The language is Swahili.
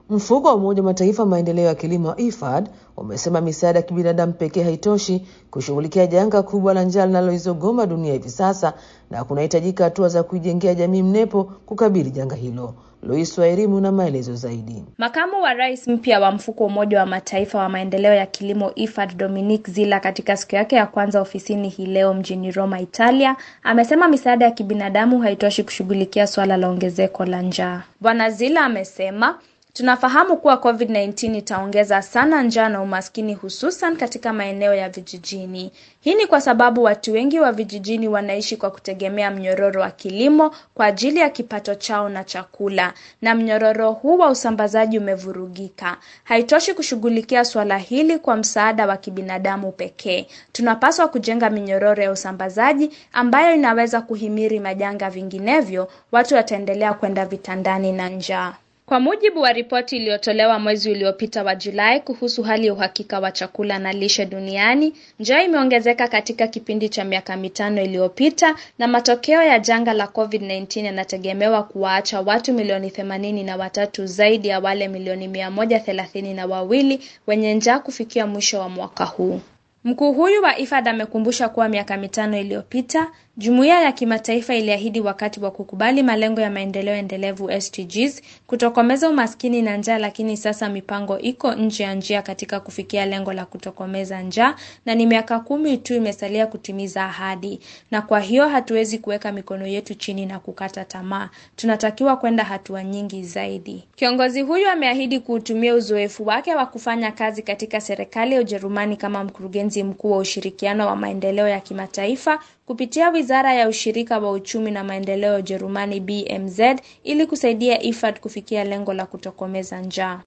Mfuko wa Umoja wa Mataifa maendeleo ya kilimo IFAD umesema misaada ya kibinadamu pekee haitoshi kushughulikia janga kubwa la njaa linaloizogoma dunia hivi sasa na kunahitajika hatua za kuijengea jamii mnepo kukabili janga hilo. Lois Wairimu na maelezo zaidi. Makamu wa rais mpya wa mfuko wa Umoja wa Mataifa wa maendeleo ya kilimo IFAD, Dominique Zila, katika siku yake ya kwanza ofisini hii leo mjini Roma, Italia, amesema misaada ya kibinadamu haitoshi kushughulikia suala la ongezeko la njaa. Bwana Zila amesema Tunafahamu kuwa COVID-19 itaongeza sana njaa na umaskini hususan katika maeneo ya vijijini. Hii ni kwa sababu watu wengi wa vijijini wanaishi kwa kutegemea mnyororo wa kilimo kwa ajili ya kipato chao na chakula, na mnyororo huu wa usambazaji umevurugika. Haitoshi kushughulikia suala hili kwa msaada wa kibinadamu pekee. Tunapaswa kujenga minyororo ya usambazaji ambayo inaweza kuhimiri majanga, vinginevyo watu wataendelea kwenda vitandani na njaa. Kwa mujibu wa ripoti iliyotolewa mwezi uliopita wa Julai kuhusu hali ya uhakika wa chakula na lishe duniani, njaa imeongezeka katika kipindi cha miaka mitano iliyopita, na matokeo ya janga la COVID-19 yanategemewa kuwaacha watu milioni themanini na watatu zaidi ya wale milioni mia moja thelathini na wawili wenye njaa kufikia mwisho wa mwaka huu. Mkuu huyu wa IFAD amekumbusha kuwa miaka mitano iliyopita jumuiya ya kimataifa iliahidi wakati wa kukubali malengo ya maendeleo endelevu SDGs kutokomeza umaskini na njaa, lakini sasa mipango iko nje ya njia katika kufikia lengo la kutokomeza njaa, na ni miaka kumi tu imesalia kutimiza ahadi, na kwa hiyo hatuwezi kuweka mikono yetu chini na kukata tamaa. Tunatakiwa kwenda hatua nyingi zaidi. Kiongozi huyu ameahidi kuutumia uzoefu wake wa kufanya kazi katika serikali ya Ujerumani kama mkurugenzi mkuu wa ushirikiano wa maendeleo ya kimataifa kupitia Wizara ya Ushirika wa Uchumi na Maendeleo ya Ujerumani BMZ ili kusaidia IFAD kufikia lengo la kutokomeza njaa.